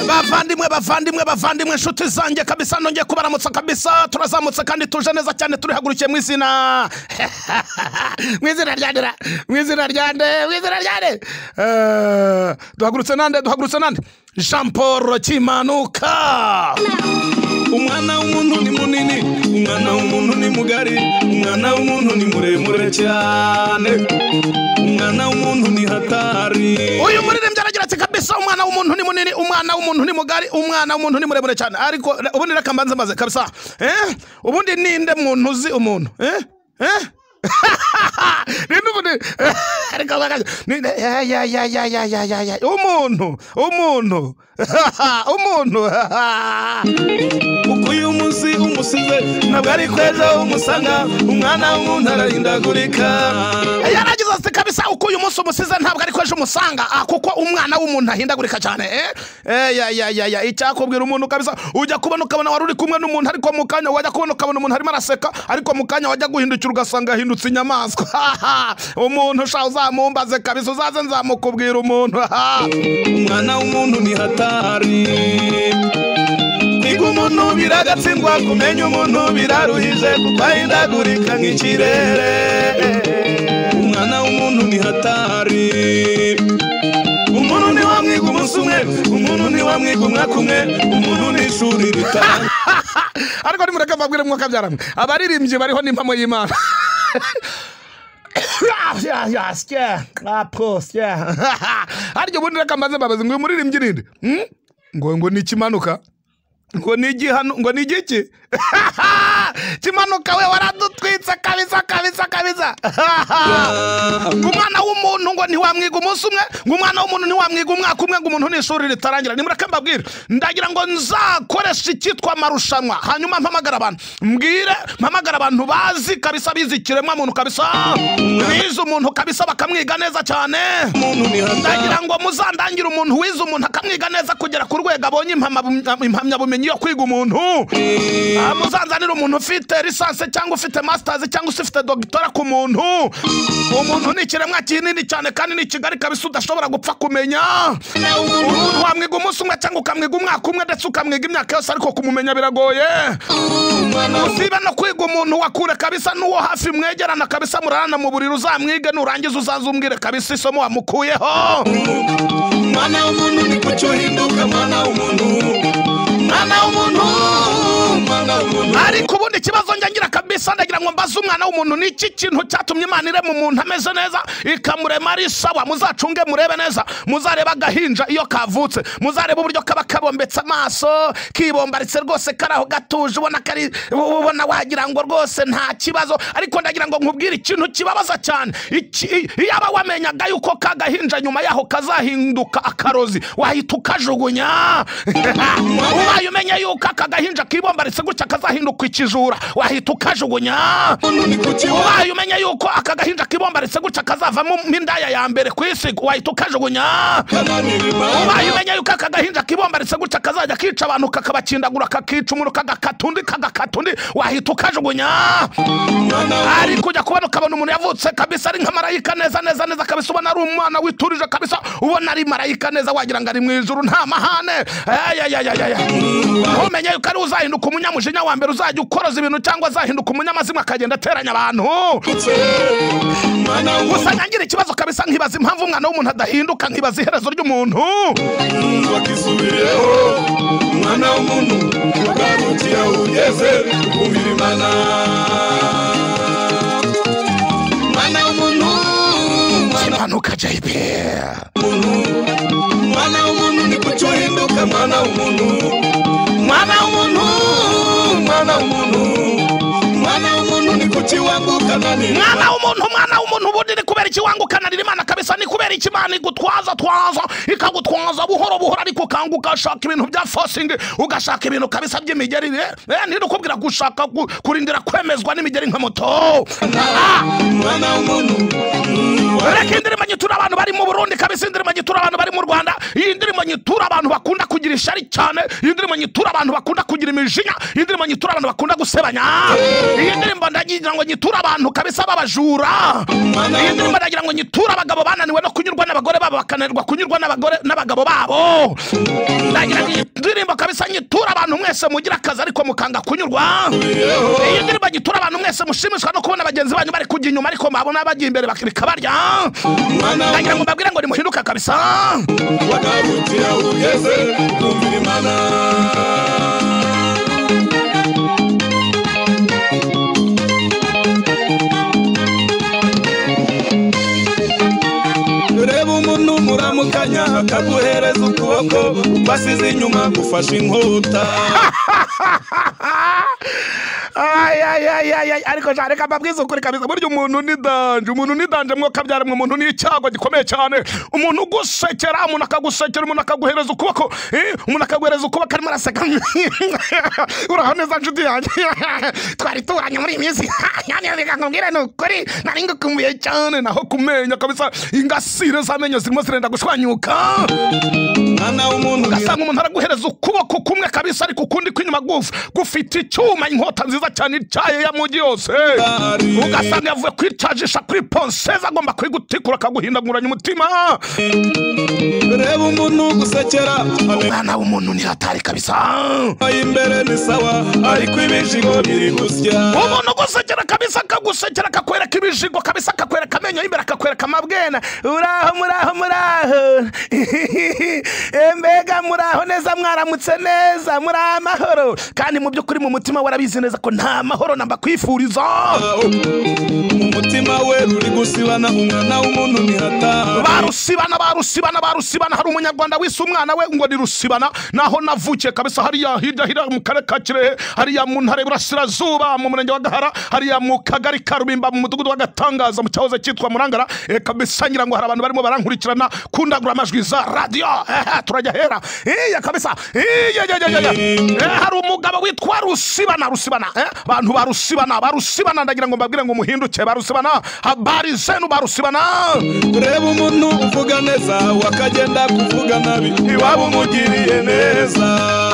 bavandimwe bavandimwe bavandimwe inshuti zanjye kabisa nongeye kubaramutsa kabisa turazamutse kandi tuje neza cyane turihagurukiye mu izina mu izina ryande ra- mu izina ryande mu izina ryande Eh, duhagurutse nande duhagurutse nande jean paul kimanuka umwana w'umuntu ni munini umwana w'umuntu ni mugari umwana w'umuntu ni muremure cyane umwana w'umuntu ni hatari uyu muririmbyi aragira ati kabisa umwana w'umuntu ni munini umwana w'umuntu ni mugari umwana w'umuntu ni muremure cyane ariko re- ubundi reka mbanze maze kabisa eh? ubundi ninde muntu uzi umuntu eh? Eh? ninde ubundi reka mbanze. Ninde- ya ya ya ya ya ya ya ya umuntu umuntu umuntu kuko uyu munsi umusize ntabwo ari ko ejo umusanga umwana w'umuntu arahindagurika yaragize ati kabisa uko uyu munsi umusize ntabwo ari ko ejo umusanga ah, kuko umwana w'umuntu ahindagurika cyane eh? Eh, ya, ya, ya, ya. icyakubwira umuntu kabisa ujya kubona ukabona wari uri kumwe n'umuntu ariko mu kanya wajya kubona ukabona umuntu arimo araseka ariko mu kanya wajya guhindukira ugasanga ahindutse inyamaswa umuntu sha uzamumbaze kabisa uzaze nzamukubwira umuntu umwana w'umuntu ni hatari kwiga umuntu biragatsindwa kumenya umuntu biraruhije kuko ahindagurika nk'ikirere umwana w'umuntu ni hatari umuntu ni wamwiga umunsi umwe umuntu ni wamwiga umwaka umwe umuntu ni ishuri ritanga ariko nimureke mbabwire mwuka byaramwe abaririmbyi bariho n'impamo y'imana Ya, ya, sya, kapo, sya. harya ubundi reka mbanze mbabaze ngo uyu muririmbyi ninde Hmm? ngo ngo ni ikimanuka ngo ni igihano ngo ni igiki kimanuka we waradutwitse kabisa kabisa kabisa ngo umwana w'umuntu ngo ntiwamwiga umunsi umwe ngo umwana w'umuntu ntiwamwiga umwaka umwe ngo umuntu ni ishuri ritarangira nimureke mbabwire ndagira ngo nzakoreshe icyitwa amarushanwa hanyuma mpamagara abantu mbwire mpamagara abantu bazi kabisa bize ikiremwa muntu kabisa bize umuntu kabisa bakamwiga neza cyane umuntu ni hatari ndagira ngo muzandangire umuntu wize umuntu akamwiga neza kugera ku rwego abonye impama- impamyabumenyi yo kwiga umuntu Ah, muzanzanire umuntu ufite lisansi cyangwa ufite masitazi cyangwa se ufite dogitora ku muntu umuntu ni ikiremwa kinini cyane kandi ni kigari kabisa udashobora gupfa kumenya umuntu wamwiga umunsi umwe cyangwa ukamwiga umwaka umwe ndetse ukamwiga imyaka yose ariko kumumenya biragoye usibe no kwiga umuntu wa kure kabisa n'uwo hafi mwegerana kabisa murarana mu buriri uzamwige nurangiza uzazumbwire kabisa isomo wamukuyeho umwana w'umuntu ni ku cyo uhinduka umwana w'umuntu umwana w'umuntu umwana w'umuntu ariko ubundi ikibazo ngira kabisa ndagira ngo mbaze umwana w'umuntu ni iki kintu cyatumye imana irema umuntu ameze neza ikamurema ari sawa muzacunge murebe neza muzarebe agahinja iyo kavutse muzarebe uburyo kaba kabombetse amaso kibombaritse rwose kari aho gatuje ubona kari ubona wagira ngo rwose nta kibazo ariko ndagira ngo nkubwire ikintu kibabaza cyane Iki- i- iyo aba wamenyaga yuko kagahinja nyuma yaho kazahinduka akarozi wahita ukajugunya ubaye umenye yuko aka gahinja kibombaritse gutya kazahinduka ikijura wahita ukajugunya ni ku kiwa ubaye umenye yuko aka gahinja kibombaritse gutya kazavamo indaya ya mbere ku isi wahita ukajugunya ubaye umenye yuko aka gahinja kibombaritse gutya kazajya kica abantu kakabakindagura kakica umuntu kagakata undi kagakata undi wahita ukajugunya ari kujya kubona ukabona umuntu yavutse kabisa ari nka marayika neza neza neza kabisa ubona ari umwana witurije kabisa ubona ari marayika neza wagira ngo ari mu ijuru nta mahane ayayayayaya ntumenye yuko ari uzahinduka umunyamujinya wa mbere uzajya ukoroza ibintu cyangwa azahinduka umunyamazimwe akagenda ateranya abantu gusa ngira ikibazo kabisa nkibaza impamvu umwana w'umuntu adahinduka nkibaza iherezo ry'umuntu wakisubiyeho umwana w'umuntu ugarukira aho ugeze umubiri imana umwana w'umuntu kimanuka jp umwana w'umuntu ni ku cyo uhinduka umwana w'umuntu umwana w'umuntu umwana w'umuntu umwana w'umuntu ni ku kiwambukana mwana w'umuntu mwana w'umuntu ubundi ni kubera iki wangukanarira imana kabisa ni kubera iki imana igutwaza twaza ikagutwaza buhoro buhoro ariko ukanga ugashaka ibintu bya fosingi ugashaka ibintu kabisa by'imigerire eh, nidukubwira gushaka gu- kurindira kwemezwa n'imigeri nka moto Ah! umwana w'umuntu reka iyi ndirimbo nyitura abantu bari mu burundi kabisa iyi ndirimbo nyitura abantu bari mu rwanda iyi ndirimbo nyitura abantu bakunda kugira ishari cyane iyi ndirimbo nyitura abantu bakunda kugira imijinya iyi ndirimbo nyitura abantu bakunda gusebanya iyi ndirimbo ndagira ngo nyitura abantu kabisa b'abajura iyi ndirimbo ndagira ngo nyitura abagabo bananiwe no kunyurwa n'abagore babo bakananirwa kunyurwa n'abagore n'abagabo babo ndagira ngo iyi ndirimbo kabisa nyitura abantu mwese mugira akazi ariko mukanga kunyurwa iyi ndirimbo nyitura abantu mwese mushimishwa no kubona bagenzi banyu bari kujya inyuma ariko mwabona bajya imbere bak- bikabarya ndagira ngo mbabwire ngo nimuhinduke kabisa wagarukira aho ugeze kumvira imana reba umuntu muramukanya akaguhereza ukuboko wasize inyuma gufashe inkota Ay, ay, ay, ay, ay, ariko sha reka mbabwize ukuri kabisa burya umuntu ni danje umuntu ni danje mwo kabyara mwe umuntu ni icyago gikomeye cyane umuntu ugusekera umuntu akagusekera umuntu akaguhereza ukuboko eh, umuntu akaguhereza ukuboko arimo araseka uraho neza nshuti yanjye twari tubanye muri iyi minsi nyane reka nkubwire ni ukuri nari ngukumbuye cyane naho kumenya kabisa ingasire z'amenyo zirimo zirenda gushwanyuka mwana w'umuntu ugasanga umuntu araguhereza ukuboko kumwe kabisa ariko ukundi kw'inyuma gufu gufite icyuma inkota nziza cyane ityaye ya mugi yose ugasanga yavuye kwicajisha kuri ponseze agomba kuyigutikura akaguhindaguranya umutima reba umuntu ugusekera amenyo umwana w'umuntu ni hatari kabisa y'imbere ni sawa ariko ibijigo biri gusya umuntu ugusekera kabisa akagusekera akakwereka ibijigo kabisa akakwereka amenyo y'imbere akakwereka amabwena uraho muraho muraho Eh, mbega muraho neza mwaramutse neza muri amahoro kandi mu by'ukuri mu mutima warabizi neza ko nta mahoro namba kwifuriza umutima we ruri gusibana umwana w'umuntu ntihataba barusibana barusibana barusibana hari umunyarwanda wise umwana we ngo ni rusibana naho navukiye kabisa hariya hirya hirya mu karere ka kirehe hariya mu ntara y'uburasirazuba mu murenge wa gahara hariya mu kagari ka rubimba mu mudugudu wa gatangaza mu cyahoze cyitwa murangara eh, kabisa ngira ngo hari abantu barimo barankurikirana kundagura amajwi za radiyo eh, eh, turajya hera iya kabisa iya iya iya iya Eh, hari umugabo witwa rusibana rusibana eh, abantu barusibana barusibana ndagira ngo mbabwire ngo muhinduke barusibana habari zenu barusibana reba umuntu uvuga neza wakagenda kuvuga nabi iwabo umugiriye neza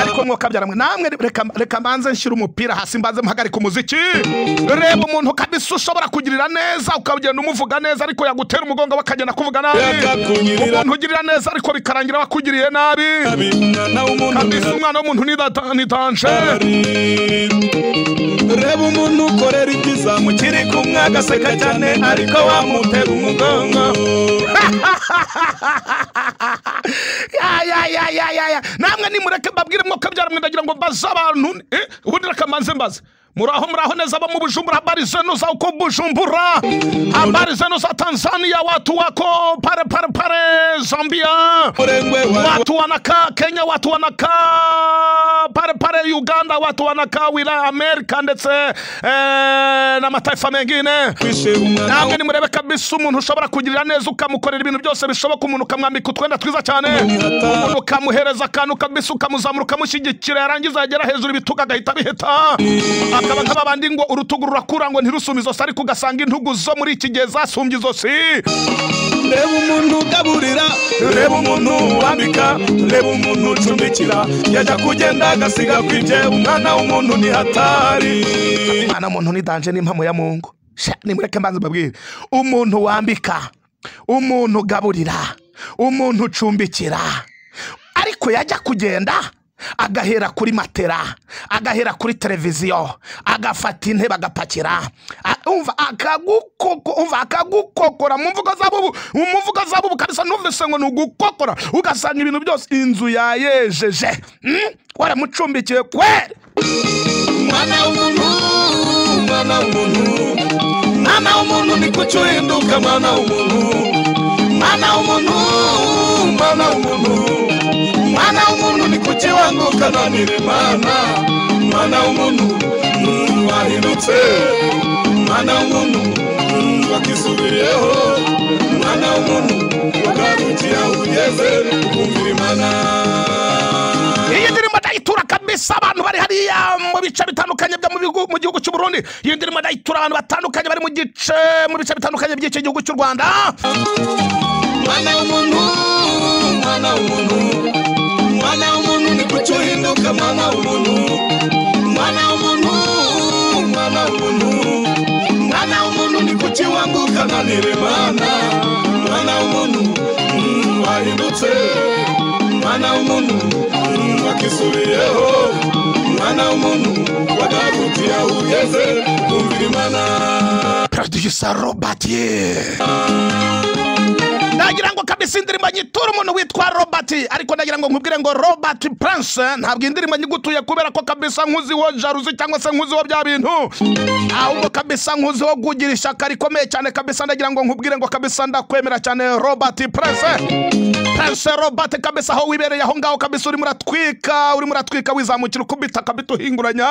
ariko mwokabyara mwe namwe reka reka mbanze nshyire umupira hasi mbanze mpagarika umuziki reba umuntu kabisa ushobora kugirira neza ukagenda umuvuga neza ariko yagutera umugongo we akagenda akuvuga nabi Yakakunyirira. umuntu ugirira neza ariko bikarangira wakugiriye nabi Nabi, umwana w'umuntu kabisa umwana w'umuntu ni data- ni danje ntihataba. reba umuntu ukorera ibyiza mukiri kumwe agaseka cyane ariko wamutera umugongo Ya, ya, ya, ya, ya, ya. namwe nimureke mbabwire mwokabyara mwe ndagira ngo mbaze abantu eh, ubundi reka mbanze mbaze muraho muraho neza abo mu bujumbura habari zenu za uko bujumbura habari zenu za tanzania watu wako pare pare pare zambia murengwe wa watu wanakaa kenya watu wanakaa pale pale uganda watu wanakaa wilaya amerika ndetse eh, na mataifa mengine wishe umwana namwe nimurebe kabisa umuntu ushobora kugirira neza ukamukorera ibintu byose bishoboka umuntu ukamwambika utwenda twiza cyane umuntu ukamuhereza akantu kabisa ukamuzamura ukamushyigikira yarangiza yagera hejuru ibitugu agahita biheta akaba nk'ababandi ngo urutugu rurakura ngo ntirusume izosi ariko ugasanga intugu zo muri iki gihe zasumbye izosi reba umuntu ugaburira reba umuntu wambika reba umuntu ucumbikira yajya kugenda agasiga kwibye umwana w'umuntu ntihatari mwana w'umuntu ni danje n'impamo ya mungu Sha, nimureke mbanze mbabwire umuntu wambika umuntu ugaburira umuntu ucumbikira ariko yajya kugenda agahera kuri matera agahera kuri televiziyo agafata intebe agapakira A- umva akagukoko umva akagukokora mu mvugo zabubu mu mvugo zabubu kabisa numvise ngo ni ugukokora ugasanga ibintu byose inzu yayejeje Mm? waramucumbikiye kweri umwana w'umuntu umwana w'umuntu mwana w'umuntu ni kuki uhinduka mwana w'umuntu mwana w'umuntu mwana w'umuntu mwana w'umuntu ni kuki wanguka nanira imana mwana w'umuntu mm, wahindutse mwana w'umuntu mm, wakisubiriyeho mwana w'umuntu ugarukiye aho ugeze kumvira imana iyi ndirimbo ndayitura kabisa kabisa abantu bari hariya mu bice bitandukanye byo mu bigu- mu gihugu cy'u Burundi iyi ndirimbo ndayitura abantu batandukanye bari mu gice mu bice bitandukanye by'iki gihugu cy'u Rwanda mwana w'umuntu mwana w'umuntu mwana w'umuntu ni kuki uhinduka mwana w'umuntu mwana w'umuntu mwana w'umuntu mwana w'umuntu ni kuki wambuka nkanire mana mwana w'umuntu mm, wahindutse mwana w'umuntu mm, wakisubiyeho mwana w'umuntu wagarukiye aho ugeze kumvira imana producer Robert yeah. nagira ngo kabisa indirimbo nyitura umuntu witwa robert ariko nagira ngo nkubwire ngo robert prince ntabwo indirimbo nyigutuye kubera ko kabisa nkuziho jaruzi cyangwa se nkuziho bya bintu ahubwo kabisa nkuziho kugira ishyaka rikomeye cyane kabisa ndagira ngo nkubwire ngo kabisa ndakwemera cyane robert prince prince robert kabisa aho wibereye aho ngaho kabisa urimo uratwika urimo uratwika wizamukira ukubita kabituhinguranya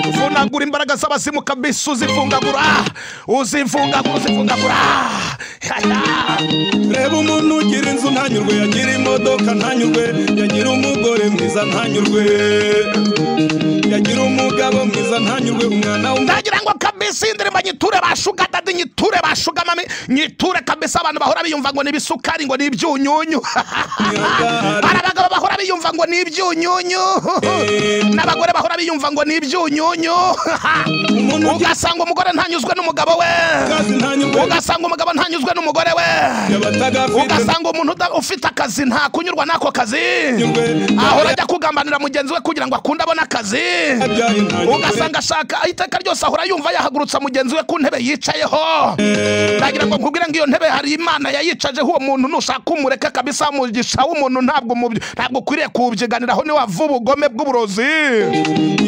uvunagura imbaraga z'abazimu kabisa uzivungagura uzivungagura uzivungagura Yaya. reba umuntu ugira inzu ntanyurwe yagira imodoka ntanyurwe yagira umugore mwiza ntanyurwe yagira umugabo mwiza ntanyurwe umwana w'umuntu ndagira ngo kabisa iyi ndirimbo nyiture ba shuga dadi nyiture ba shuga mami nyiture kabisa abantu bahora biyumva ngo ni ibisukari ngo ni ibyunyunyu hari abagabo bahora biyumva ngo ni ibyunyunyu n'abagore bahora biyumva ngo ni ibyunyunyu umuntu ugira ugasanga umugore ntanyuzwe n'umugabo we akazi ntanyurwe ugasanga umugabo ntanyuzwe n'umugore we abatagafite ugasanga umuntu uda- ufite akazi nta kunyurwa n'ako kazi ntanyurwe ahora ajya kugambanira mugenzi we kugira ngo akunde abone akazi abyaye ntanyurwe ugasanga ashaka iteka ryose ahora yumva yahagurutsa mugenzi we ku ntebe yicayeho ndagira ngo nkubwire ngo iyo ntebe hari imana yayicajeho uwo muntu nushaka umureke kabisa umugisha w'umuntu ntabwo mu ntabwo ukwiriye kuwubyiganiraho niwe wavuba ubugome bw'uburozi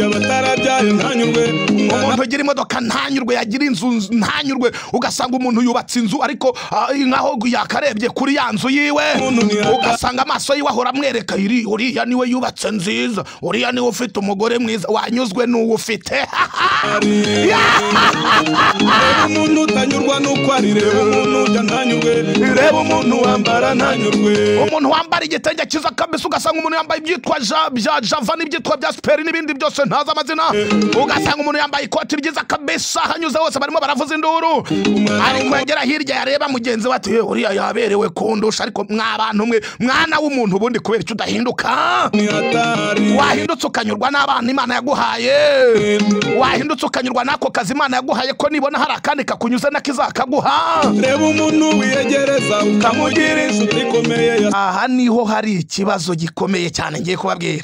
abatarabyaye ntanyurwe umwana umuntu ugira imodoka ntanyurwe yagira inzu nz- ntanyurwe ugasanga umuntu yubatse inzu ariko ah, nkaho yakarebye kuri ya nzu yiwe Umuntu ntiyata- ugasanga amaso yiwe ahora amwereka iri uriya niwe yubatse nziza uriya niwe ufite umugore mwiza wanyuzwe n'uwo ufite ari reba umuntu utanyurwa n'uko ari reba umuntu ujya ntanyurwe reba umuntu wambara ntanyurwe umuntu wambara igitenge cyiza kabisa ugasanga umuntu yambaye ibyitwa ja- bya java n'ibyitwa bya siperi n'ibindi byose ntazi amazina ugasanga umuntu yambaye ikoti ryiza kabisa hanyuze hose barimo baravuza induru ariko yagera hirya yareba mugenzi we ati "Eh, uriya yaberewe kundusha ariko mwa bantu mwe mwana w'umuntu ubundi kubera icyo udahinduka ni hatari wahindutse ukanyurwa n'abana imana yaguhaye wahindutse ukanyurwa n'ako kazi imana yaguhaye ko nibona hari akandi kakunyuze n'akizakaguha reba umuntu wiyegereza ukamugira inshuti ikomeye ya aha niho hari ikibazo gikomeye cyane ngiye kubabwira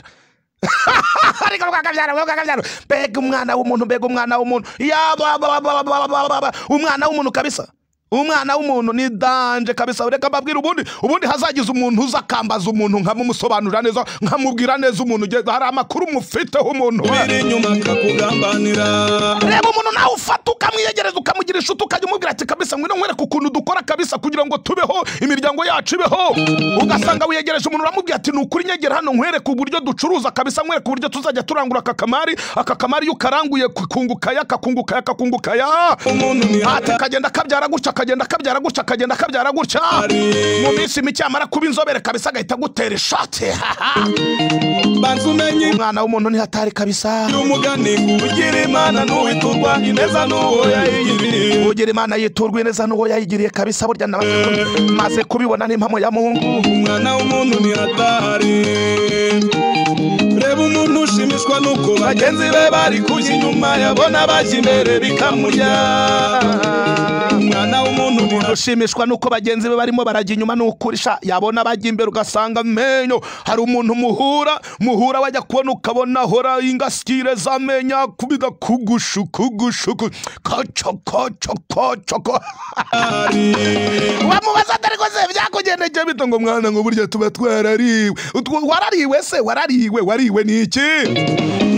ariko rwakabyara rwakabyara mbega umwana w'umuntu mbega umwana w'umuntu Ya ba- ba- ba- ba- ba- ba- ba- umwana w'umuntu kabisa umwana w'umuntu ni danje kabisa reka mbabwire ubundi ubundi hazagize umuntu uza akambaza umuntu nkamumusobanurira neza nkamubwira neza umuntu ugeze- hari amakuru mufiteho umuntu we. biri inyuma akakugambanira reba umuntu nawe ufata ukamwiyegereza ukamugira inshuti ukajya umubwira ati kabisa ngwino nkwereke ukuntu dukora kabisa kugira ngo tubeho imiryango yacu ibeho ugasanga wiyegereje umuntu uramubwira ati ni ukuri nyegera hano nkwereke uburyo ducuruza kabisa nkwereke uburyo tuzajya turangura aka kamari aka kamari iyo ukaranguye kakungukaya kakungukaya kakungukaya umuntu ni ati hatari kagenda kabyara gutya akagenda kabyara gutya akagenda kabyara gutya mu minsi mike yamara kuba inzobere kabisa agahita agutera ishati banza umenye umwana w'umuntu ni hatari kabisa umugani ugira imana ntuwiturwa ineza n'uwo yayigiriye kugira imana yiturwa ineza n'uwo yayigiriye kabisa burya namaze kubibona n'impamo ya mungu umwana w'umuntu ni hatari reba umuntu ushimishwa n'uko bagenzi be bari kujya inyuma yabona bajya imbere bikamurya umwana w'umuntu ni hatari ushimishwa n'uko bagenzi be barimo barajya inyuma n'ukurisha yabona bajya imbere ugasanga amenyo hari umuntu muhura muhura wajya kubona ukabona ahora ingasikire z'amenyo akubiga kugushu kugushuku koco koco koco ko- wamubaza atari ko se byakugendekeye bito ngo mwana ngo burya tuba twarariwe Utwo- warariwe se warariwe wariwe ni iki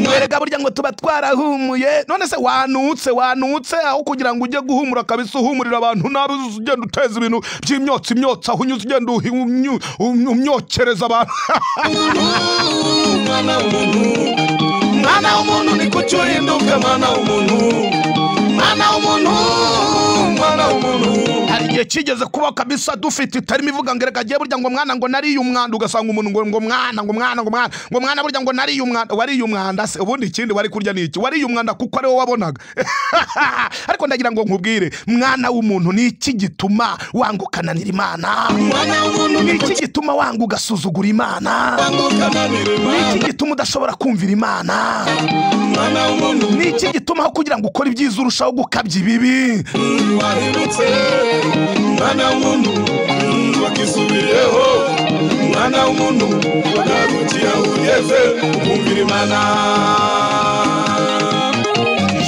mwereka burya ngo tuba twarahumuye none se wanutse wanutse aho kugira ngo ujye guhumura kabisa uhumurira abantu nabi uzi ugenda uteza ibintu by'imyotsi imyotsi aho unyuze ugenda uhi- umyu- um- umyokereza abantu umwana w'umuntu mwana w'umuntu ni kuki uhinduka mwana w'umuntu mwana w'umuntu mwana w'umuntu hari igihe igihe kigeze kuba kabisa dufite itarimo ivuga ngo reka agiye burya ngo mwana ngo nariye umwanda ugasanga umuntu ngo ngo mwana ngo mwana ngo mwana ngo mwana burya ngo nariye umwanda wariye umwanda se ubundi ikindi wari kurya ni iki wariye umwanda kuko ariwo wabonaga ariko ndagira ngo nkubwire mwana w'umuntu ni iki gituma wanga ukananira imana umwana w'umuntu ni ni iki gituma wanga ugasuzugura imana muganga ukananira ni imana iki gituma udashobora kumvira imana umwana w'umuntu ni iki gituma aho kugira ngo ukore ibyiza urushaho gukabya ibibi wahindutse umwana w'umuntu wakisubiyeho umwana w'umuntu wagarukiye aho ugeze kumvira imana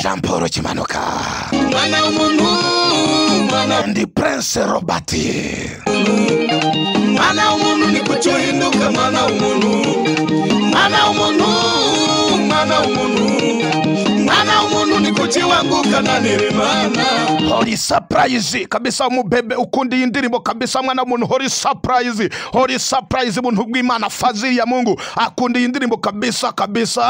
jean paul kimanuka umwana w'umuntu umwana ndi prince robert mwana w'umuntu ni cyo uhinduka mwana w'umuntu mwana w'umuntu mwana w'umuntu mwana w'umuntu ni cyo kiwanguka nanira imana hori surprise kabisa umubebe ukunda iyi ndirimbo kabisa mwana w'umuntu hori surprise hori surprise buntu bw'imana fazili ya mungu akunda iyi ndirimbo kabisa kabisa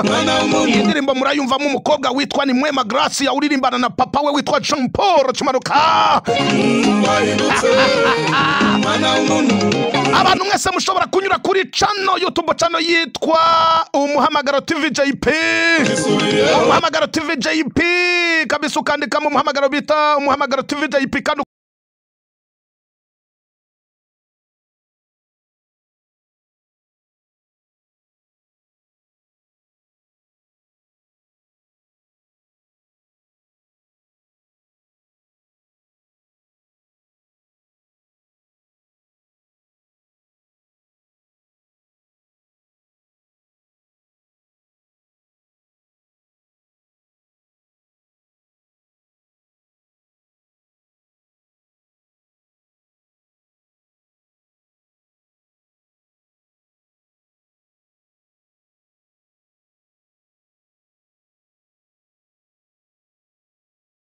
mwana w'umuntu iyi ndirimbo murayumvamo umukobwa witwa ni mwema gracia uririmbana na papa we witwa jean paul kimanuka wahindutse mwana w'umuntu abantu mwese mushobora kunyura kuri cano yutubu cano yitwa umuhamagaro tv jp isubiyeho umuhamagaro tv jp kabisa ukandikamo umuhamagaro bita umuhamagaro tv jp kandi